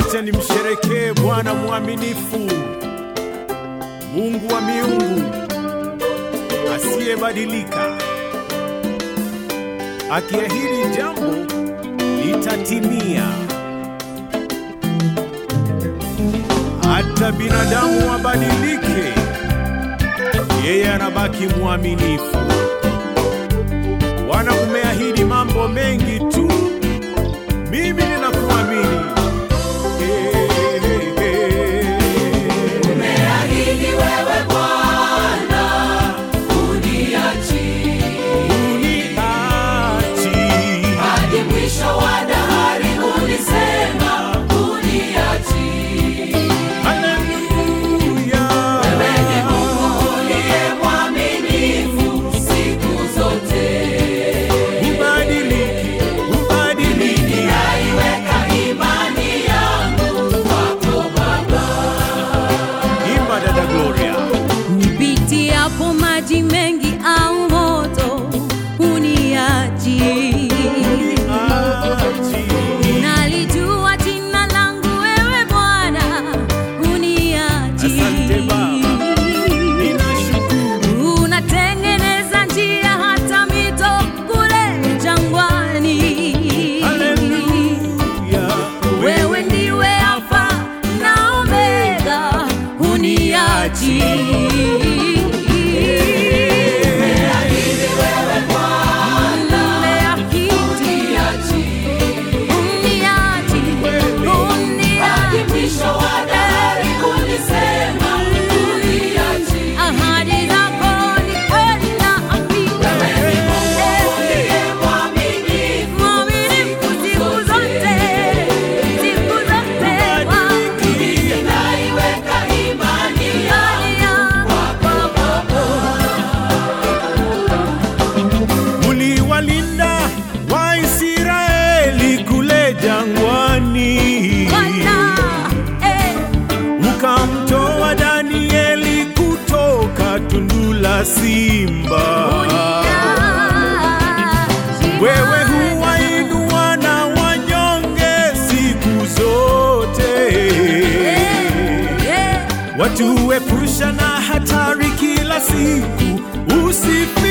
Acha nimsherekee Bwana mwaminifu, Mungu wa miungu asiyebadilika. Akiahidi jambo litatimia. Hata binadamu wabadilike, yeye anabaki mwaminifu. Bwana, umeahidi mambo mengi tu, mimi ninakuamini. Eh, eh, eh. Umeahidi wewe Bwana, uniachi Uniachi. hadi mwisho wa dahari, ulisema uniachi. Haleluya. Wewe ni Mungu uliye mwaminifu siku zote. Ubadiliki, ubadiliki. Ninaiweka imani yangu kwako Baba. Imba dada Gloria. Nipitiapo maji mengi au moto, uniachi. Uniachi. Nalijua jina langu wewe Bwana, uniachi. Asante Baba. Ninashukuru. Unatengeneza njia hata mito kule jangwani. Haleluya. Wewe ndiwe Alfa na Omega, uniachi. Umeahidi, uniachi, uniachi. Mwisho wa dahari ulisema uniachi. Ahadi zako ni kweli na hakika. Uliye mwaminifu Mwaminifu siku zote, siku zote wangu. ninaiweka imani yangu kwako Uliwalinda Waisraeli kule jangwani, Bwana, eh, ukamtoa Danieli kutoka tundu la simba. uniachi. Wewe huwainua na wanyonge siku zote, Eh, watuepusha na hatari kila siku. Usifi